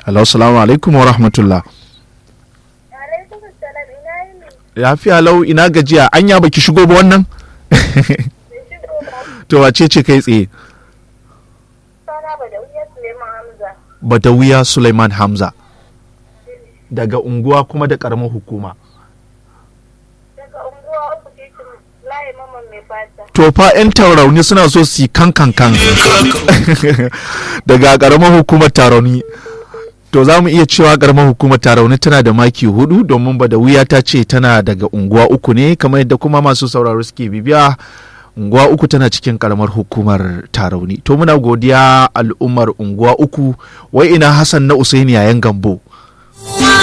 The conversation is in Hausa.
hello salamu alaikum wa rahmatullah Alaikum salam ina yini. lafiya lau ina gajiya anya baki shigo ba wannan Bai shigo ba. to wace ce kai tsaye Sana ba da wuya Suleiman Hamza. badawiya suleiman hamza daga unguwa kuma da karamar hukuma Daga unguwa uku titin layi maman mai fata. to fa 'yan taurauni suna so su yi kan kan kan daga karamar hukumar tarauni to za mu iya cewa karamar hukumar tarauni tana da maki hudu domin ba da wuya ta ce tana daga unguwa uku ne kamar yadda kuma masu sauraro suke bibiya unguwa uku tana cikin karamar hukumar tarauni to muna godiya al'ummar unguwa uku wai ina hassan na usaini yayan gambo